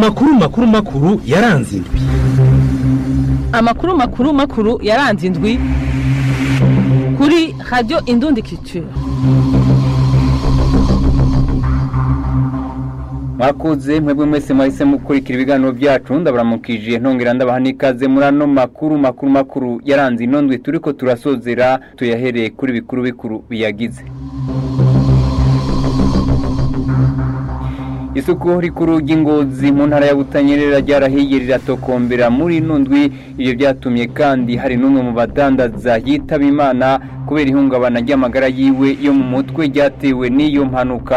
amakuru makuru makuru yaranze indwi amakuru makuru makuru yaranze indwi kuri radiyo indundi kicu mwakuze mwebwe mwese mwahise mukurikira ibiganiro byacu ndabaramukije ntongera ndabaha n'ikaze muri ano makuru makuru makuru yaranze ino ndwi turiko turasozera tuyahereye kuri bikuru bikuru biyagize isuku rikuru ry'ingozi mu ntara ya butanyerera ryarahiye riratokombera muri ino ndwi ibyo byatumye kandi hari n'umwe mu badandaza yitaba imana kubera ihungabana ry'amagara yiwe yo mu mutwe ryatewe n'iyo mpanuka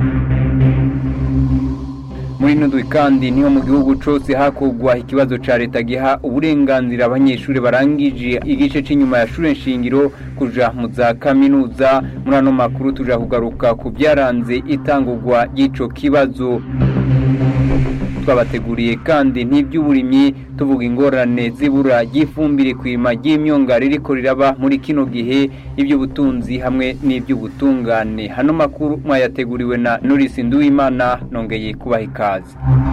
muri ino ndwi kandi niho mu gihugu cyose hakugwa ikibazo cya leta giha uburenganzira abanyeshuri barangije igice cy'inyuma ya shure nshingiro kuja mu za kaminuza muri ano makuru tuja kugaruka ku byaranze itangurwa ry'ico kibazo twabateguriye kandi n'iby'uburimyi tuvuga ingorane zibura ry'ifumbire ku irima ry'imyonga ririko riraba muri kino gihe iby'ubutunzi hamwe n'iby'ubutungane hano makuru mwayateguriwe na Norris Nduwimana nongeye kubaha ikaze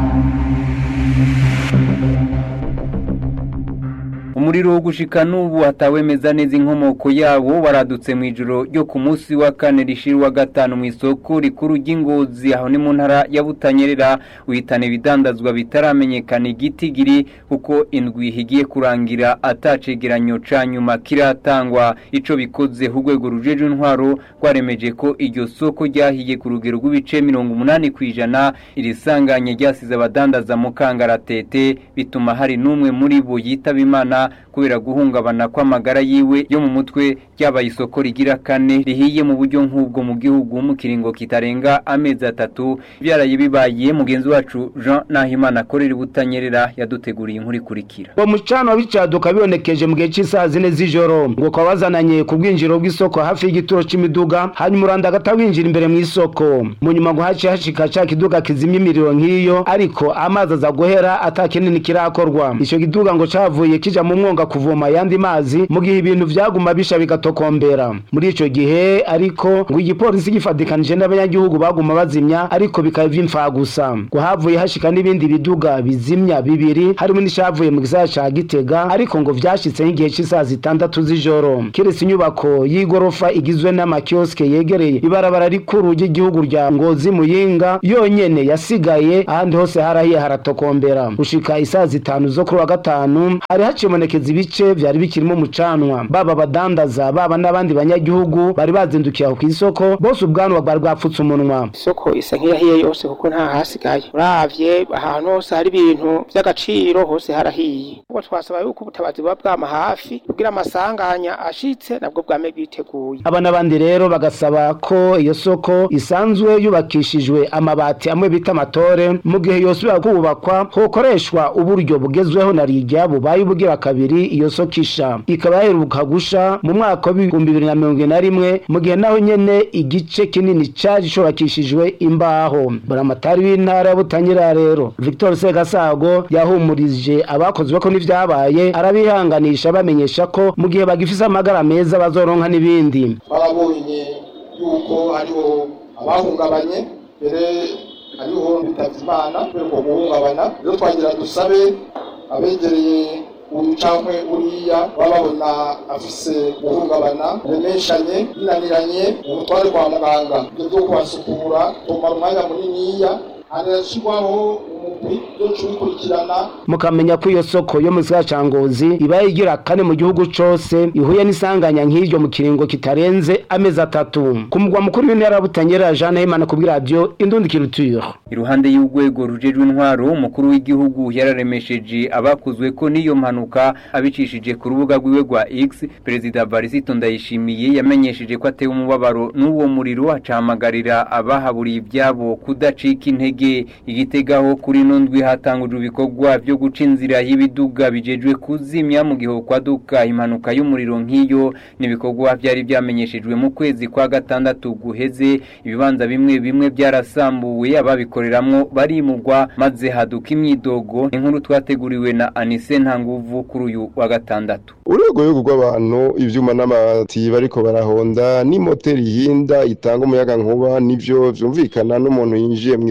umuriro wo gushika n'ubu hatawemeza neza inkomoko yawo waradutse mu ijoro ryo ku munsi wa kane rishira gatanu mu isoko rikuru ry'ingozi aho ni mu ntara ya butanyerera uhitana ibidandazwa bitaramenyekana igitigiri kuko indwi higiye kurangira atacegeranyo ca nyuma kiratangwa ico bikoze urwego rujeje intwaro rwaremeje ko iryo soko ryahiye ku rugero rw'ibice mirongo umunani ku ijana iri sanganye ryasize abadandaza mu kangaratete bituma hari n'umwe muri bo yitaba imana kubera guhungabana kw'amagara yiwe yo mu mutwe ryabaye isoko rigira kane rihiye mu buryo nk'ubwo mu gihugu mu kiringo kitarenga amezi atatu byaraye bibaye mugenzi wacu Jean Nahimana akorera butanyerera yaduteguriye inkuru ikurikira uwo mucano w'icyaduka bibonekeje mu gihe cy'isaha zine z'ijoro ngo ukaba wazananye ku bwinjiro bw'isoko hafi y'igituro c'imiduga hanyuma uranda agata winjira imbere mu isoko mu nyuma ngo haciye hashika ca kiduga kizimya imiriro nk'iyo ariko amazi aza guhera ata kinini kirakorwa ico kiduga ngo cavuye kija mu mwonga kuvoma ayandi mazi mu gihe ibintu vyaguma bisha bigatokombera muri ico gihe ariko ngo igipolisi gifatikanije n'abanyagihugu baguma bazimya ariko bikaba vy'imfa gusa ngo havuye hashika n'ibindi biduga bizimya bibiri harimo n'ishavuye mu gisagara ca Gitega ariko ngo vyashitse nk'igihe c'isaha zitandatu z'ijoro kiretse inyubako y'igorofa igizwe n'amakioske yegereye ibarabara rikuru ry'igihugu rya Ngozi Muyinga yonyene yasigaye ahandi hose harahiye haratokombera gushika isaha zitanu zo kuri wa gatanu hari hacibonekeza ibice vyari bikirimo umucanwa baba abadandaza baba n'abandi banyagihugu bari bazindukiye aho kw'isoko bose ubwanwa bwari bwapfutse umunwa isoko isa nk'iyahiye yose kuko nta hasigaye uravye ahantu hose hari ibintu vy'agaciro hose harahiye ubwo twasaba yuko ubutabazi buba bwama hafi kugira amasanganya ashitse nabwo bwame bwiteguye aba n'abandi rero bagasaba ko iyo soko isanzwe yubakishijwe amabati amwe bita amatore mu gihe yosubira kubakwa hokoreshwa uburyo bugezweho na rigya bubaye ubugira kabiri iyo soko isha ikaba yaheruka gusha mu mwaka w'ibihumbi bibiri na mirongo ine na rimwe mu gihe naho nyene igice kinini cari cubakishijwe imbaho buramatari w'intara ya butanyerera rero victor segasago yahumurije abakozwe ko n'ivyabaye arabihanganisha bamenyesha ko mu gihe bagifise amagara meza bazoronka n'ibindi barabonye yuko hariho abahungabanye mbere hariho bitavye imana kubera uko guhungabana rero twagira dusabe abegereye uyu cankwe uriya baba babona afise guhungabana remeshanye binaniranye umutware kwa muganga ibyo vyo kubasukura tomara umwanya muniniya hanashirwaho umugwi uzoca ubikurikirana mukamenya ko iyo soko yo mu gisagara ca ngozi ibaye igira kane mu gihugu cose ihuye n'isanganya nk'iryo mu kiringo kitarenze amezi atatu ku mugwa mukuru w'intara ya butanyerera jean nahimana ku bw'iradiyo indundi kiruture iruhande y'urwego rujejwe intwaro umukuru w'igihugu yararemesheje abakuzwe ko n'iyo mpanuka abicishije ku rubuga rwiwe rwa X perezida Varisito Ndayishimiye yamenyesheje ko atewe umubabaro n'uwo muriro acahamagarira abahaburiye ibyabo kudacika intege igitegaho kuri ino ndwi hatangujwe ibikorwa byo guca inzira y'ibiduga bijejwe kuzimya mu gihe kwaduka impanuka y'umuriro nk'iyo n'ibikorwa byari byamenyeshejwe mu kwezi kwa gatandatu guheze ibibanza bimwe bimwe byarasambuwe ababikoreramwo barimugwa maze haduka imyidogo inkuru twateguriwe na Anise Ntanguvu kuri uyu wa gatandatu urwego rw'abantu ivyuma n'amabati bariko barahonda n'imoteri ihinda itanga umuyaga nkuba nivyo vyumvikana n'umuntu yinjiye mu isongo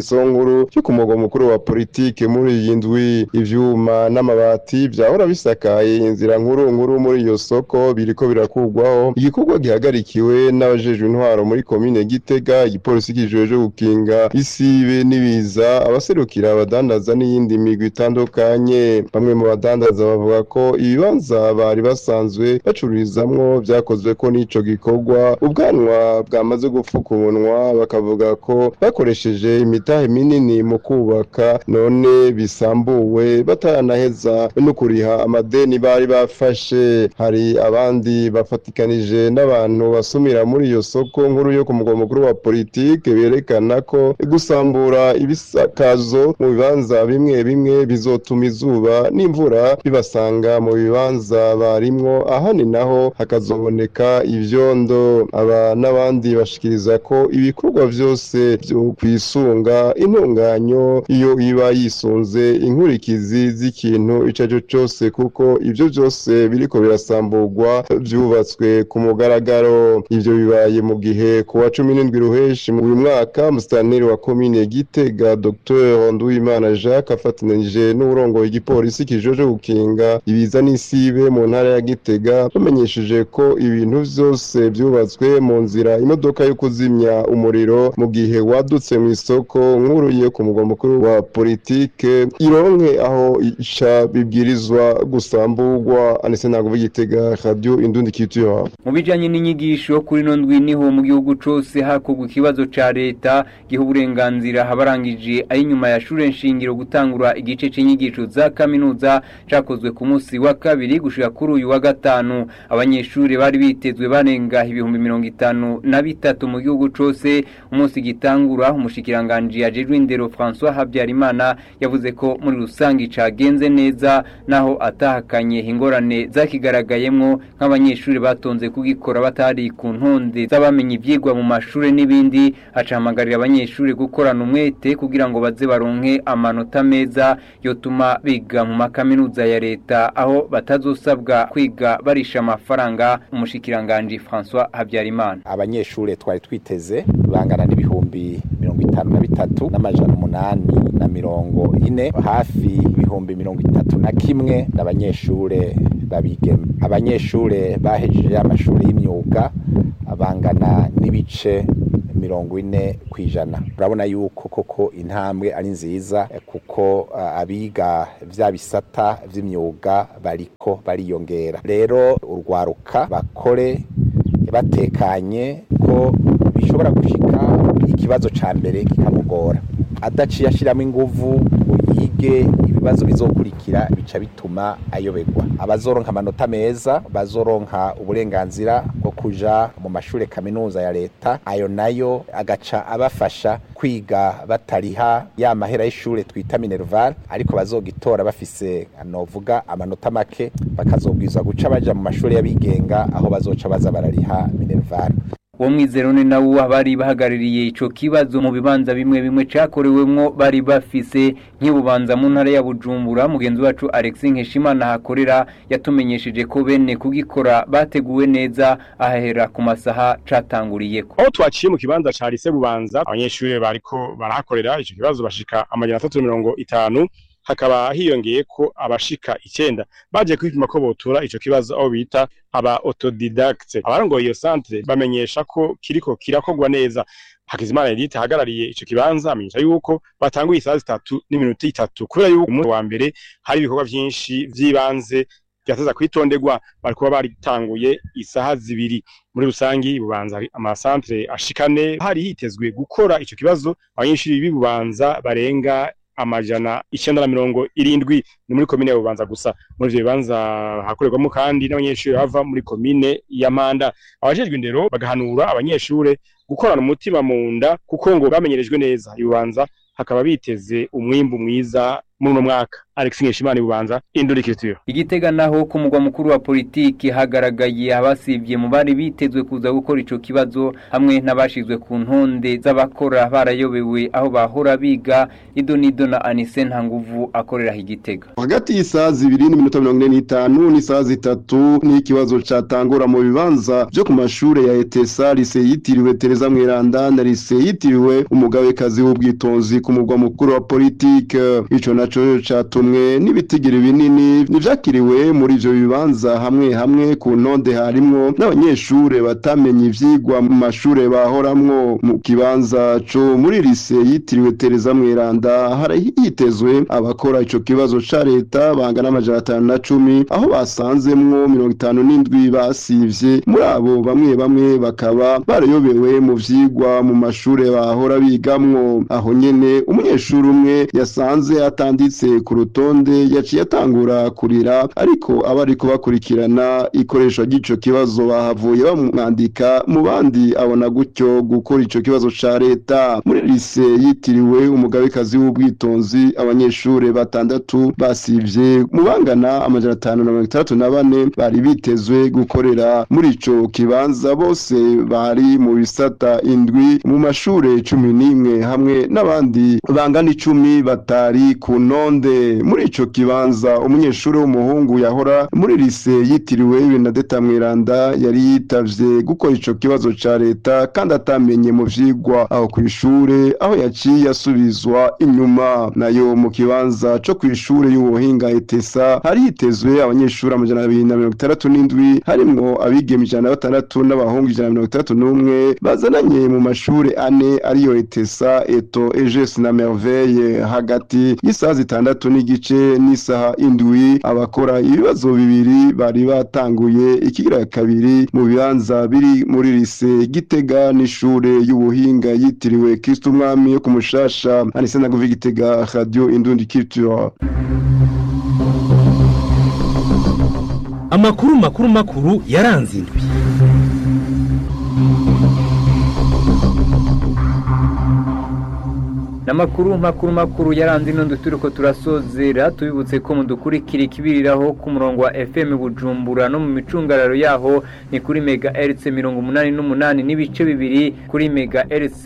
nkuru cyo ku mugwa mukuru wa politike muri iyi ndwi ivyuma n'amabati vyahora bisakaye inzira nkuru nkuru muri iyo soko biriko birakugwaho igikorwa gihagarikiwe n'abajejwe intwaro muri komine Gitega igipolisi kijejwe gukinga isibe n'ibiza abaserukira abadandaza n'iyindi migwi itandukanye bamwe mu badandaza bavuga ko ibibanza bari basanzwe bacururizamwo vyakozwe ko n'ico gikorwa ubwanwa bwamaze gupfuka umunwa bakavuga ko bakoresheje imitahe minini mu kubaka none bisambuwe bataranaheza no kuriha amadeni bari bafashe hari abandi bafatikanije n'abantu basumira muri iyo soko nkuru yo ku mugwa mukuru wa politike berekana ko gusambura ibisakazo mu bibanza bimwe bimwe bizotuma izuba n'imvura bibasanga mu bibanza barimwo ahandi naho hakazoboneka ivyondo aba n'abandi bashikiriza ko ibikorwa vyose vyo kwisunga intunganyo iyo iba yisunze inkurikizi z'ikintu ico arico cose kuko ivyo vyose biriko birasamburwa vyubatswe ku mugaragaro ivyo bibaye mu gihe ku wa cumi n'indwi ruheshi uyu mwaka musitanteri wa komine Gitega Dr Nduwimana Jacques afatanije n'uburongoye igipolisi kijeje gukinga ibiza n'isibe mu ntara ya Gitega bamenyesheje ko ibintu vyose vyubatswe mu nzira imodoka yo kuzimya umuriro mu gihe wadutse mu isoko nkuru yo ku mugwa mukuru wa politike ironke aho ica bibwirizwa gusamburwa anese ntabwo Gitega radio indundi culture mu bijanye n'inyigisho kuri no ndwi niho mu gihugu cose hakorwa ikibazo ca leta giha uburenganzira abarangije ari nyuma ya shure nshingiro gutangura igice c'inyigisho za kaminuza cakozwe ku munsi wa kabiri gushika kuri uyu wa gatanu abanyeshuri bari bitezwe barenga ibihumbi mirongo itanu na bitatu mu gihugu cose umunsi gitangura umushikiranganji ajejwe indero François Habyarimana yavuze ko muri rusangi cagenze neza naho atahakanye ingorane zakigaragayemwo nk'abanyeshuri batonze kugikora batari ku ntonde z'abamenye ivyigwa mu mashure n'ibindi acahamagarira abanyeshuri gukorana umwete kugira ngo baze baronke amanota meza yotuma biga mu makaminuza ya leta aho batazosabwa kwiga barisha amafaranga umushikiranganji François Habyarimana abanyeshure twari twiteze bangana n'ibihumbi mirongo itanu na bitatu n'amajana umunani na mirongo ine hafi ibihumbi mirongo itatu na kimwe n'abanyeshure babigeme abanyeshure bahejeje amashuri y'imyuga bangana n'ibice mirongo ine ku ijana urabona yuko koko intambwe ari nziza kuko abiga vya bisata vy'imyuga bariko bariyongera rero urwaruka bakore batekanye ko bishobora gushika ikibazo ca mbere kikamugora adaciye ashiramo inguvu ngo yige ibibazo bizokurikira bica bituma ayoberwa abazoronka amanota meza bazoronka uburenganzira bwo kuja mu mashure kaminuza ya leta ayo nayo agaca abafasha kwiga batariha ya mahera y'ishure twita minerval ariko bazogitora bafise novuga amanota make bakazobwizwa guca baja mu mashure y'abigenga aho bazoca baza barariha minerval uwo mwizerone nawo bari bahagarariye ico kibazo mu bibanza bimwe bimwe cakorewemwo bari bafise nk'ibubanza mu ntara ya Bujumbura mugenzi wacu Alexis Nkeshimana hakorera yatumenyesheje ko bene kugikora bateguwe neza ahahera ku masaha catanguriyeko aho twaciye mu kibanza ca lise bubanza abanyeshuri bariko barahakorera ico kibazo bashika amajana atatu mirongo itanu hakaba hiyongeye ko abashika icenda baje kwipima ko botura ico kibazo aho bita aba autodidacte abarongoye iyo centre bamenyesha ko kiriko kirakorwa neza Hakizimana Edith ahagarariye ico kibanza amenyesha yuko batanguye isaha zitatu n'iminota itatu kubera yuko umunsi wa mbere hari ibikorwa vyinshi vy'ibanze byateza kwitonderwa barikuba baritanguye isaha zibiri muri rusangi bubanza amasantre ashikane hari hitezwe gukora ico kibazo abanyeshuri b'ibubanza barenga amajana icyenda na mirongo irindwi ni muri komine ya bubanza gusa muri ivyo bibanza hakorerwamo kandi n'abanyeshuri bava muri komine ya manda abajejwe indero bagahanura abanyeshure gukorana umutima mu nda kuko ngo bamenyerejwe neza ibubanza hakaba biteze umwimbu mwiza muri uno mwaka Alex Nkeshimana bubanza Indurikitiro igitega naho ku mugwa mukuru wa politiki hagaragaye abasivye mu bari bitezwe kuza gukora ico kibazo hamwe n'abashizwe ku ntonde z'abakora barayobewe aho bahora biga idonido na Anise Ntanguvu akorera igitega hagati y'isaha zibiri n'iminota mirongo ine n'itanu n'isaha zitatu ni ikibazo catangura mu bibanza vyo ku mashure ya etesa lise yitiriwe tereza mweranda na lise yitiriwe umugabekazi w'ubwitonzi ku mugwa mukuru wa politike ico naco catumwe n'ibitigiri binini nivyakiriwe muri ivyo bibanza hamwe hamwe ku ntonde harimwo n'abanyeshure batamenye ivyigwa mu mashure bahoramwo mu kibanza co muri lise yitiriwe tereza mweranda hari hitezwe abakora ico kibazo ca leta bangana amajana atanu na cumi aho basanzemwo mirongo itanu n'indwi basivye muri abo bamwe bamwe bakaba barayobewe mu vyigwa mu mashure bahora bigamwo aho nyene umunyeshuri umwe yasanze atanditse ku rutonde yaciye atangura kurira ariko abariko bakurikirana ikoreshwa ry'ico kibazo bahavuye bamwandika mu bandi abona gutyo gukora ico kibazo ca leta muri lise yitiriwe umugabekazi w'ubwitonzi abanyeshure batandatu basivye mu bangana amajana atanu na mirongo itandatu na bane bari bitezwe gukorera muri ico kibanza bose bari mu bisata indwi mu mashure cumi n'imwe hamwe n'abandi bangana icumi batari ku ntonde muri ico kibanza umunyeshuri w'umuhungu yahora muri lise yitiriwe Benedetta Mweranda yari yitavye gukora ico kibazo ca leta kandi atamenye mu vyigwa aho kw'ishure aho yaciye asubizwa inyuma nayo mu kibanza co kw'ishure y'ubuhinga etesa hari hitezwe abanyeshuri amajana abiri na mirongo itandatu n'indwi harimwo abigeme ijana na batandatu n'abahungu ijana na mirongo itandatu n'umwe bazananye mu mashure ane ariyo etesa eto eges na merveille hagati y'isaha zitandatu n'igice n'isaha indwi abakora ibibazo bibiri bari batanguye ikigira kabiri mu bibanza biri muri lise gitega n'ishure y'ubuhinga yitiriwe kristo umwami yo ku mushasha anise naguvi gitega radio indundi culture amakuru makuru makuru yaranze indwi Namakuru makuru makuru yaranze ino turiko turasozera tubibutse ko mudukurikira ikibiriraho ku murongo wa FM Bujumbura no mu micungararo yaho ni kuri mega hertz 88 n'ibice bibiri kuri mega hertz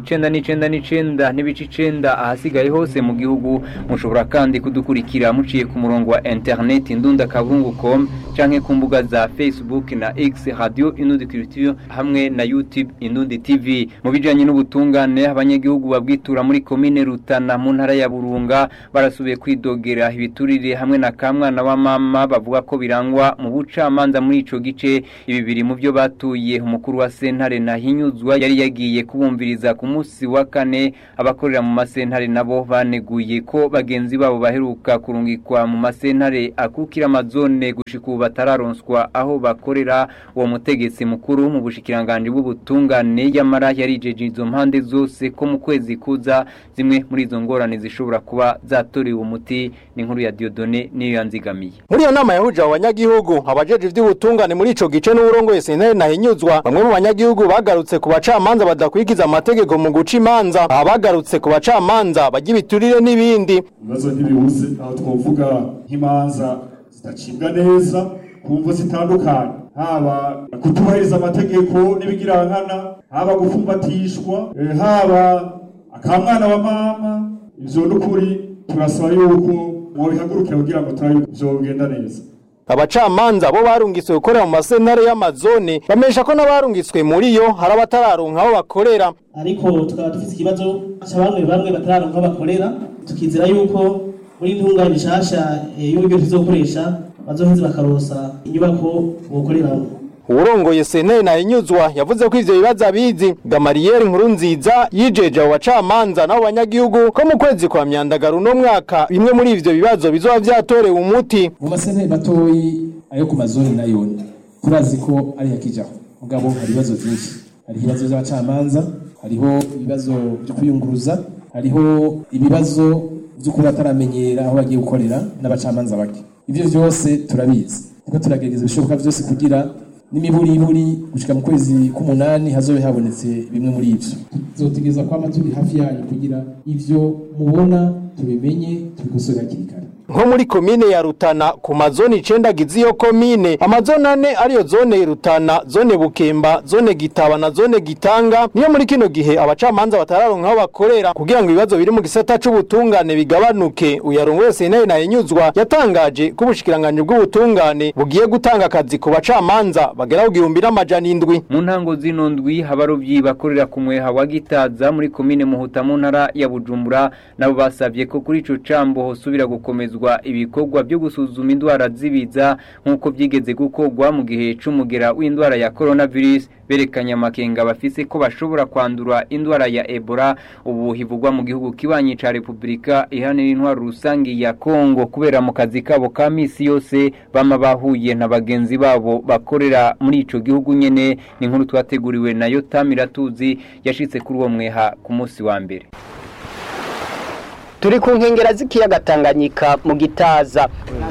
99 n'icenda n'ibice icenda ahasigaye hose mu gihugu mushobora kandi kudukurikira muciye ku murongo wa internet indunda kaburungu.com canke ku mbuga za Facebook na X Radio Inundi Culture hamwe na YouTube Inundi TV mu bijanye n'ubutungane abanyagihugu babwitura muri komine Rutana mu ntara ya Burunga barasubiye kwidogera ibiturire hamwe na kamwana wa mama bavuga ko birangwa mu bucamanza muri ico gice ibi biri mu byo batuye umukuru wa sentare nahinyuzwa yari yagiye kubumviriza ku munsi wa kane abakorera mu masentare nabo baneguye ko bagenzi babo baheruka kurungikwa mu masentare akukira amazone gushika ubu batararonswa aho bakorera uwo mutegetsi mukuru mu bushikiranganje bw'ubutungane yamara yarijeje izo mpande zose ko mu kwezi kuza zimwe muri izo ngorane zishobora kuba zatorewe umuti ni nkuru ya Diodone niyo yanzigamiye muri iyo nama yahuje abo banyagihugu abajeje ivy'ubutungane muri ico gice n'uburongoye sentare nahinyuzwa bamwe mu banyagihugu bagarutse ku bacamanza badakwikiza amategeko mu guca imanza abagarutse ku bacamanza bajya ibiturire n'ibindi ibibazo ntibibuze aho twovuga nk'imanza zidacibwa neza ku mvo zitandukanye haba kutubahiriza amategeko n'ibigirankana haba gufumbatishwa eh, haba akamwana wa mama ivyo n'ukuri turasaba yuko mwobihagurukira kugira ngo turabe vyogenda neza abacamanza bo barungitswe gukorera mu masentare y'amazone bamenyesha ko n'abarungitswe muri yo hari abatararonka aho bakorera ariko tukaba dufite ikibazo cy'abamwe bamwe batararonka aho bakorera tukizera yuko muri intungane nshasha eh, y'uburyo tuzokoresha bazoheze bakarosa inyubako bokoreramo uwurongoye sentare nahinyuzwa yavuze ko ivyo bibazo abizi gamariyeri nkuru nziza yijeje abo bacamanza n'abo banyagihugu ko mu kwezi kwa myandagaro uno mwaka bimwe muri ivyo bibazo bizoba vyatorewe umuti mu masentare matoyi ayo ku mazoni nayo turazi ko ari yakijaho mugabo hari ibibazo vyinshi hari ibibazo vy'abacamanza hariho ibibazo vyo kwiyunguruza hariho ibibazo vyo kuba bataramenyera aho bagiye gukorera n'abacamanza bake ivyo vyose turabizi niko turagerageza ibishoboka vyose kugira n'imiburiburi gushika mu kwezi k'umunani hazobe habonetse bimwe muri ivyo tuzotegereza kwama turi hafi yanyu kugira ivyo mubona tubimenye tubikosore hakiri kare nko muri komine ya Rutana ku mazone icenda agize iyo komine amazone ane ariyo zone Rutana zone Bukemba zone Gitaba na zone Gitanga niyo muri kino gihe abacamanza batararonka aho bakorera kugira ngo ibibazo biri mu gisata c'ubutungane bigabanuke uyarongoye sentare na Inyuzwa yatangaje ko ubushikiranganje bw'ubutungane bugiye gutanga akazi ku bacamanza bagera ku gihumbi n'amajana indwi mu ntango zino ndwi abarovyi bakorera ku mweha wa Gitaza muri komine Muhuta mu ntara ya Bujumbura nabo basavye ko kuri ico cambo hosubira gukomezwa ibikorwa byo gusuzuma indwara zibiza nk'uko byigeze gukorwa mu gihe c'umugera w'indwara ya coronavirus berekanye amakenga bafise ko bashobora kwandura indwara ya Ebola ubu hivugwa mu gihugu kibanyi ca Republika ihanira intwaro rusangi ya Kongo kubera mu kazi kabo ka misi yose bama bahuye na bagenzi babo bakorera muri ico gihugu nyene ni nkuru twateguriwe na Yotamira tuzi yashitse kuri uwo mweha ku munsi wa mbere turi ku nkengera z'ikiyaga Tanganyika mu gitaza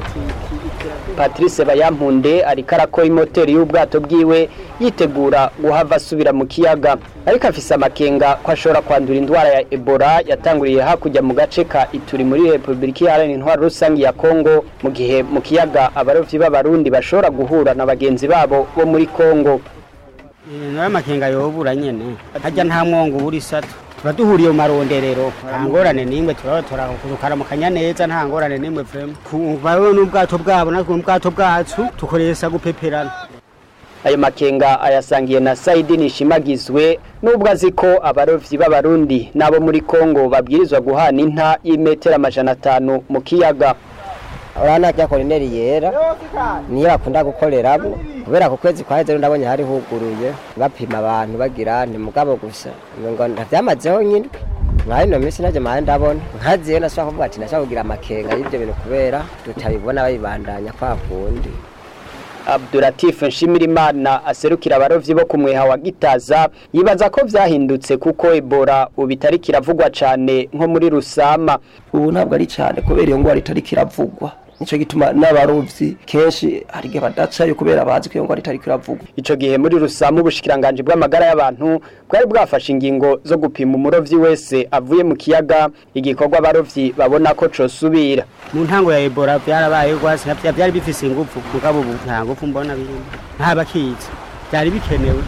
Patrice Bayampunde ariko arakora imoteri y'ubwato bwiwe yitegura guhava asubira mu kiyaga ariko afise amakenga ko ashobora kwandura indwara ya Ebola yatanguriye hakurya mu gace ka Ituri muri Republika Iharanira Intwaro Rusangi ya Kongo mu gihe mu kiyaga abarovyi b'abarundi bashobora guhura na bagenzi babo bo muri Kongo nayo makenga yobura nyene harya nta mwongo ubura isato tuba duhuriye mu maronderero nta ngorane n'imwe turaba tukaramukanya neza nta ngorane n'imwe vrema bawe n'ubwato bwabo natwe n'ubwato bwacu tukoresha gupeperana ayo makenga ayasangiye na Saidi Nishimagizwe nubwo azi ko abarovyi b'abarundi nabo muri Kongo babwirizwa guhana inta y'imetero amajana atanu mu kiyaga urana rya korineri yera niyo bakunda gukoreramo kubera ku kwezi kwaheze ndabonye hari huguruye bapima abantu bagira ni mugabo gusa ngo ntavyamazeho nyine nka ino minsi naje mahe ndabona nkaziyo nashaka kuvuga ati nashaka kugira amakenga y'ivyo bintu kubera tutabibona babibandanya kwa kundi Abdulatif Nshimirimana aserukira abarovyi bo kumweha wa Gitaza yibaza ko vyahindutse kuko Ebola ubitari kiravugwa cane nko muri Rusama ubu ntabwo ari cyane kubera iyo ngwara itari kiravugwa nico gituma n'abarovyi kenshi hari igihe badacayo kubera bazi ko iyo ngwara itari kiravugwa ico gihe muri Rusama ubushikiranganje bw'amagara y'abantu bwari bwafashe ingingo zo gupima umurovyi wese avuye mu kiyaga igikorwa abarovyi babona ko cosubira mu ntango ya Ebola byarabaye rwose byari bifise ingufu mugabo ubu nta ngufu mbona birimo nta bakizi byari bikenewe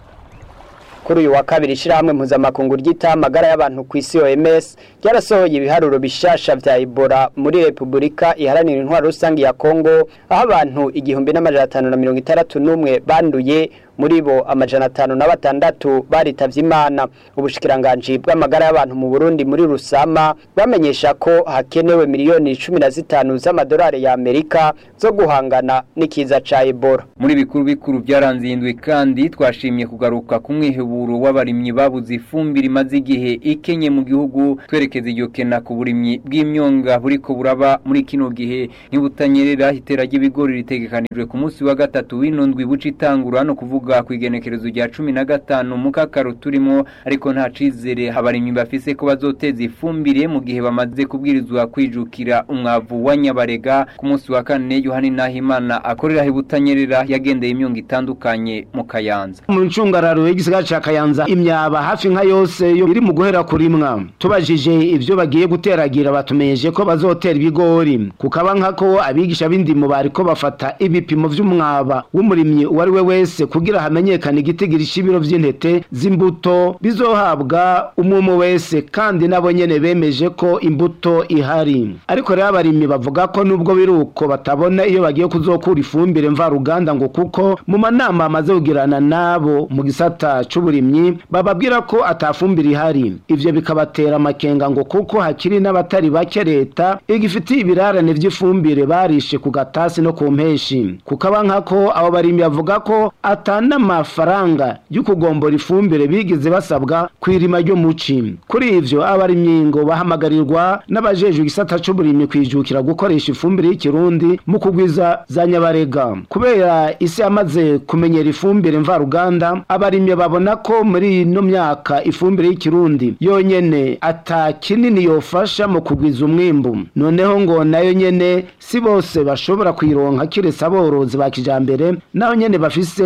kuri uyu wa kabiri ishirahamwe mpuzamakungu ryita amagara y'abantu ku isi OMS ryarasohoye ibiharuro bishasha vya Ebola muri Republika iharanira intwaro rusangi ya Kongo aho abantu igihumbi n'amajana atanu na mirongo itandatu n'umwe banduye muri bo amajana atanu na batandatu baritavye imana ubushikiranganji bw'amagara y'abantu mu Burundi muri Rusama bamenyesha ko hakenewe miliyoni cumi na zitanu z'amadolari ya Amerika zo guhangana n'ikiza ca Ebola muri bikuru bikuru byaranze indwi kandi twashimye kugaruka ku mwiheburo w'abarimyi babuze ifumbire imaze igihe ikenye mu gihugu twerekeza iryo kena ku burimyi bw'imyonga buriko buraba muri kino gihe ntibutanyerera itera ry'ibigori ritegekanijwe ku munsi wa gatatu w'ino ndwi buca itangura no kuvuga ku igenekerezo rya cumi na gatanu mu kakaro turimo ariko nta cizere abarimyi bafise ko bazoteza ifumbire mu gihe bamaze kubwirizwa kwijukira umwavu wa nyabarega ku munsi wa kane yohani nahimana akorera ibutanyerera yagendeye imyonga itandukanye mu kayanza mu ncungararo y'igisigara ca kayanza imyaba hafi nka yose yo iri mu guhera kurimwa tubajije ivyo bagiye guteragira batumeyeje ko bazotera ibigori kukaba nkako abigisha b'indimo bariko bafata ibipimo vy'umwaba w'umurimyi uwo ari we wese kugira hamenyekane igitigiri c'ibiro vy'intete z'imbuto bizohabwa umwe wese kandi nabo nyene bemeje ko imbuto ihari ariko rero abarimyi bavuga ko nubwo biruko batabona iyo bagiye kuzokura ifumbire mvaruganda ngo kuko mu manama amaze kugirana nabo mu gisata c'uburimyi bababwira ko atafumbire ihari ivyo bikabatera amakenga ngo kuko hakiri n'abatari bake leta igifitiye ibirarane vy'ifumbire barishe ku gatasi no ku mpeshi kukaba nkako abo barimyi bavuga ko atana amafaranga y'ukugombora ifumbire bigize basabwa kwirima ryo muci kuri ivyo abarimyi ngo bahamagarirwa n'abajejwe igisata c'uburimyi kwijukira gukoresha ifumbire y'ikirundi mu kugwiza za nyabarega kubera isi yamaze kumenyera ifumbire mvaruganda abarimyi babona ko muri ino myaka ifumbire y'ikirundi yonyene ata kinini yofasha mu kugwiza umwimbu noneho ngo nayo nyene si bose bashobora kuyironka kiretse aborozi ba kijambere naho nyene bafise ibitungwa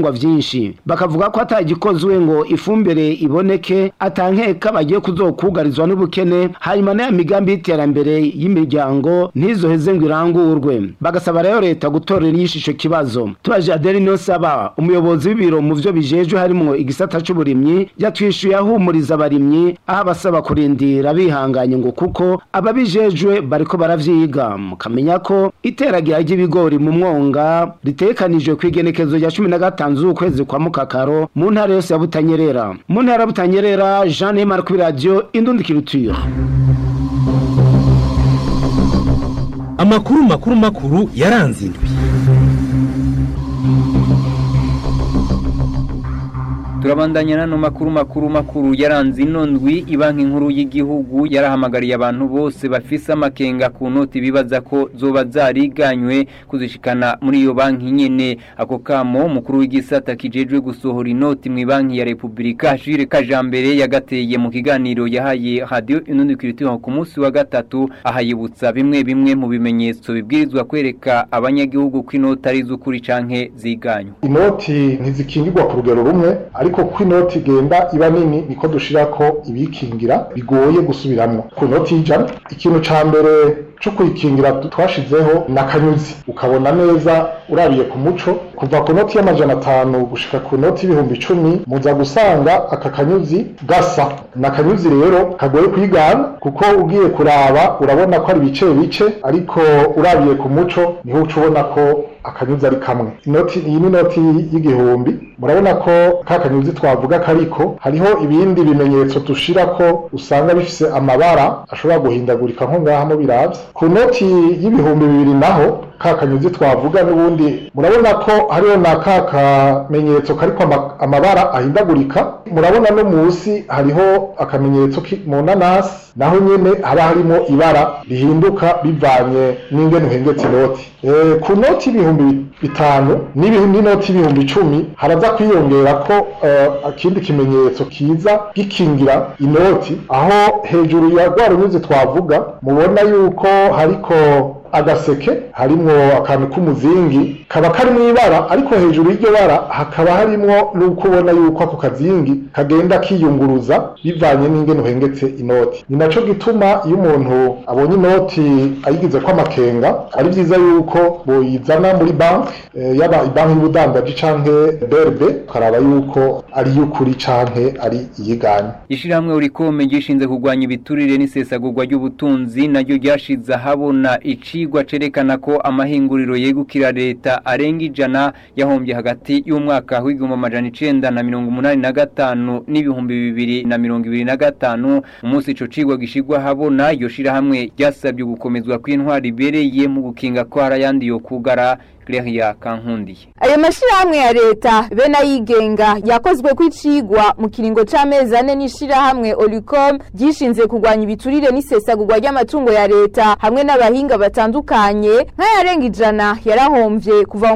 ibitungwa vyinshi bakavuga ko atagikozwe ngo ifumbire iboneke atankeka bagiye kuzokugarizwa n'ubukene hanyuma n'aya migambi y'iterambere y'imiryango ntizoheze ngo irangurwe bagasaba rero leta gutorera inyishu ico kibazo tubaje Adeli Niyonsaba umuyobozi w'ibiro mu vyo bijejwe harimwo igisata c'uburimyi yatwishuye ahumuriza abarimyi aho abasaba kurindira bihanganye ngo kuko ababijejwe bariko baravyiga mukamenya ko iteragira ry'ibigori mu mwonga ritekanijwe kw'igenekezo rya cumi na gatanu z'ukwezi kwa mukakaro mu ntara yose ya Butanyerera mu ntara ya Butanyerera Jean Neymar kuri radio Indundikiriture amakuru makuru makuru yaranze indwi turabandanya nano makuru makuru makuru yaranze ino ndwi ibanki nkuru y'igihugu yarahamagariye abantu bose bafise amakenga ku noti bibaza ko zoba zariganywe kuzishikana muri iyo banki nyene ako kamo mukuru w'igisata kijejwe gusohora inoti mu banki ya Republika Jules Kajambere yagateye mu kiganiro yahaye radio inundi kiritiho ku munsi wa gatatu ahayibutsa bimwe bimwe mu bimenyetso bibwirizwa kwereka abanyagihugu ko inoti ari z'ukuri canke ziganywe inoti ntizikingirwa ku rugero rumwe ariko ko inoti igenda iba nini niko dushirako ibikingira bigoye gusubiramwo ku noti y'ijana ikintu ca mbere co kuyikingira twashizeho n'akanyuzi ukabona neza urabiye ku muco kuva ku noti y'amajana atanu gushika ku noti y'ibihumbi icumi muza gusanga aka kanyuzi gasa n'akanyuzi rero kagoye kwigana kuko ugiye kuraba urabona ko ari bice bice ariko urabiye ku muco niho uca ubona ko akanyuzi ari kamwe inoti iyi ni inoti y'igihumbi murabona ko ka kanyuzi twavuga kariko hariho ibindi bimenyetso dushira ko usanga bifise amabara ashobora guhindagurika nko ngaha mu biravye ku noti y'ibihumbi bibiri naho ka kanyuzi twavuga n'ubundi murabona ko hariho na ka kamenyetso kariko amabara ahindagurika murabona no musi hariho akamenyetso mu nanasi naho nyene haba harimo ibara rihinduka bivanye n'ingene uhengetse inoti e, ku noti y'ibihumbi bitanu n'inoti y'ibihumbi icumi haraza kwiyongera ko uh, akindi kimenyetso kiza gikingira inoti aho hejuru ya rwa runyuzi twavuga mubona yuko hariko agaseke harimwo akantu k'umuzingi kaba kari mu ibara ariko hejuru y'iryo bara hakaba harimwo n'uko ubona yuko ako kazingi kagenda kiyunguruza bivanye n'ingene uhengetse inoti ni naco gituma iyo umuntu abonye inoti ayigize ko amakenga ari vyiza yuko boyizana muri banki e, yaba ibanki y'ubudandaji canke BRB ukaraba yuko ari y'ukuri canke ari iyiganye ishirahamwe urikome gishinze kurwanya ibiturire n'isesagurwa ry'ubutunzi naryo ryashize ahabona ici ikigwa cerekana ko amahinguriro yegukira leta arenga ijana yahombye hagati y'umwaka w'igihumbi amajana icenda na mirongo umunani na gatanu n'ibihumbi bibiri na mirongo ibiri na gatanu umunsi ico cigwa gishigwa habona iryo shirahamwe ryasabye gukomezwa kw'intwari ibereye mu gukinga ko hari ayandi yo kugara Claria Kankundiye ayo mashirahamwe ya leta be nayigenga yakozwe kw'icigwa mu kiringo c'amezi ane n'ishirahamwe Olicom gishinze kurwanya ibiturire n'isesagurwa ry'amatungo ya leta hamwe n'abahinga batandukanye nk'ayarenga ijana yarahomvye kuva